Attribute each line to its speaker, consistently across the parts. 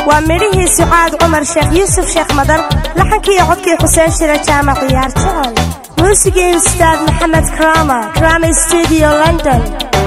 Speaker 1: waa midhihii sucaad cumar sheekh yuusuf sheekh madar laxankii iyo codkii xuseen shire jaamac ciyaar jecel muusigii ustaad maxamed krama krama studio london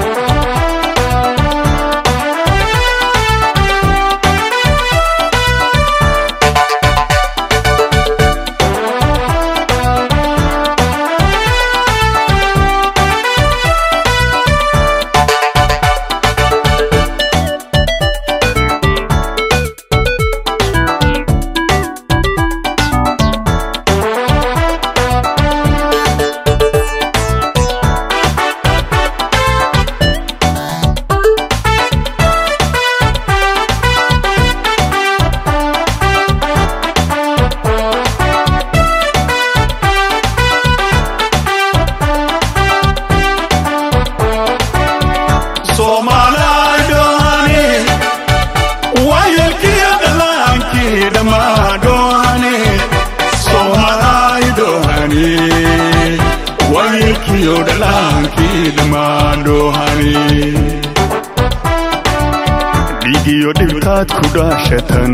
Speaker 2: dhiigiyo dhibkaad ku dhaashatan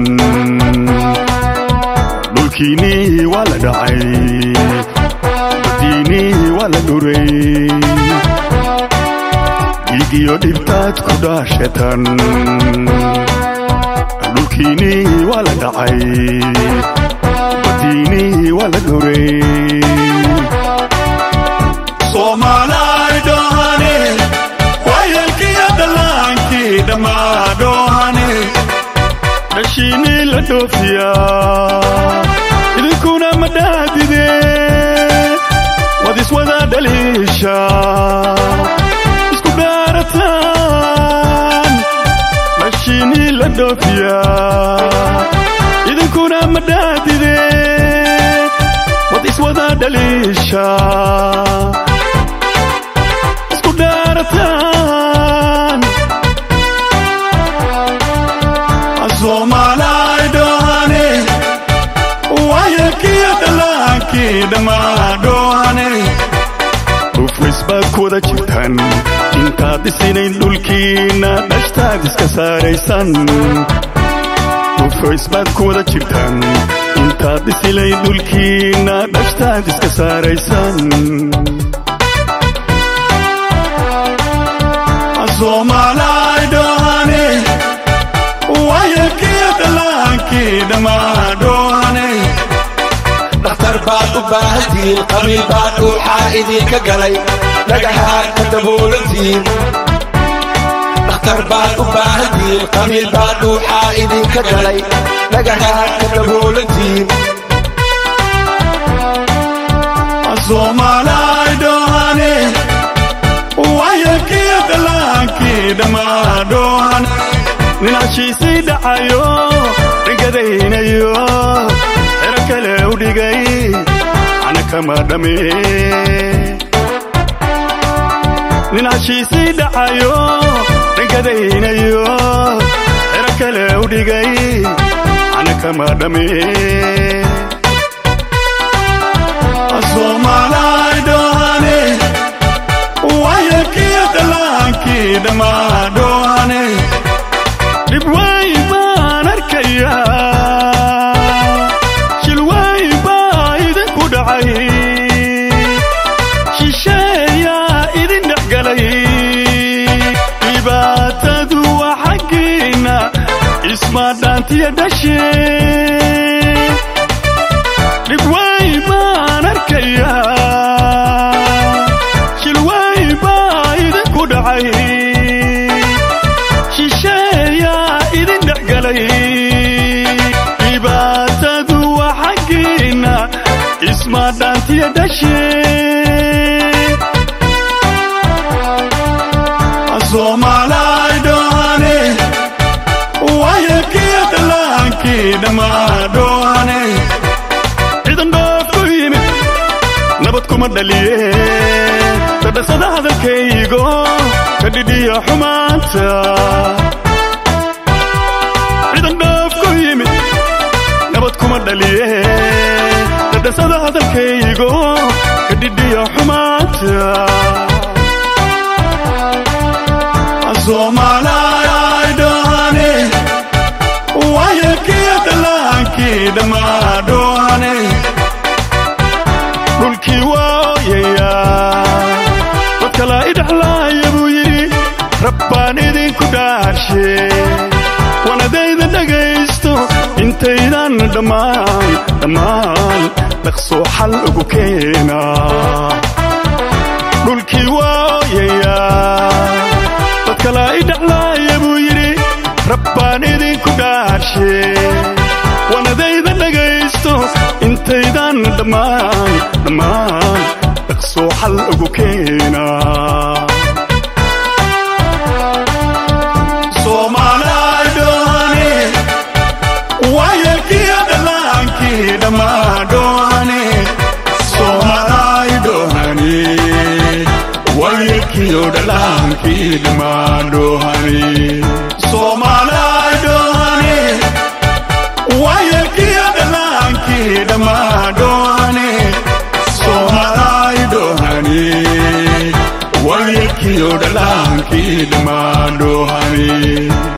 Speaker 2: dhulkiinnii waa la dhacay badiinnii waa la dhuray dhiigiyo dhibkaad ku dhaashatan dhulkiinnii waa la dhacay badiinnii waa la dhuray dhashiinii la dhoofiyaa idinkuna ma dhaadide waad iswada dhaliisha isku dhaarataan dhashiinii la dhoofiyaa idinkuna ma dhaadide waad iswada dhaliisha isku dhaarataan dhufris baad ku wada jirtaan intaad dhisinayn dhulkiinna dhashtaad iska saaraysan dhufris baad ku wada jirtaan intaad dhisinayn dhulkiinna dhashtaad iska saaraysan
Speaker 3: dhakhtar baad u baahantihiin qabiil baa dhuuxaa idinka galay dhagaxaad ka daboolantihiin dhakhtar baad u baahantihiin qabiil baa dhuuxaa idinka galay dhagaxaad ka daboolantihiin
Speaker 2: ninashiisii dhacayo dhigadaynayo xero kale u dhigay ana kama dhame ninashiisii dhacayo dhigadaynayo xero kale u dhigay ana kama dhame dhibwaay baan arkayaa shilwaay baa idinku dhacay shisheeyaa idin dhexgalay dhibaatadu waa xaggiinna isma dhaantiya dhashee dhibwaay baan arkayaa shilwaay baa idinku dhacay dhibaatadu waa xaggiinna isma dhaantiya dhashee ciidan dhoof ku yimid nabad kuma dhaliye dadhasada hadalkaygo ka dhidhiya xumaanta kuma dhaliye dadhasada hadalkaygo ka dhidhiya xumaanta waayelkiyo dhallaankii dhammaadhoane dhulkii waa ooyayaa dad kalaa idhaxlaaya buu yidhi rabbaan idinku dhaarshe wanadayda dhegaysto intaydan dhammaan dhammaan dhaqsoo xal ugu keena dhulkii waa ooyayaa dad kalaa idhaxlaaya buu yidhi rabbaan idinku dhaarshe wanadayda dhegaysto intaydan dhammaan dhammaan dhaqsoo xal ugu keena soomaalidhoane waayelkiyo dhallaankii dhammaadhoane soomaalidhoane waayelkiyo dhallaankii dhammaadhoane soomaalidhoane waayelkiyo dhallaankii dhammaadhoane soomaalidhoane waayelkiyo dhallaankii dhammaadhoane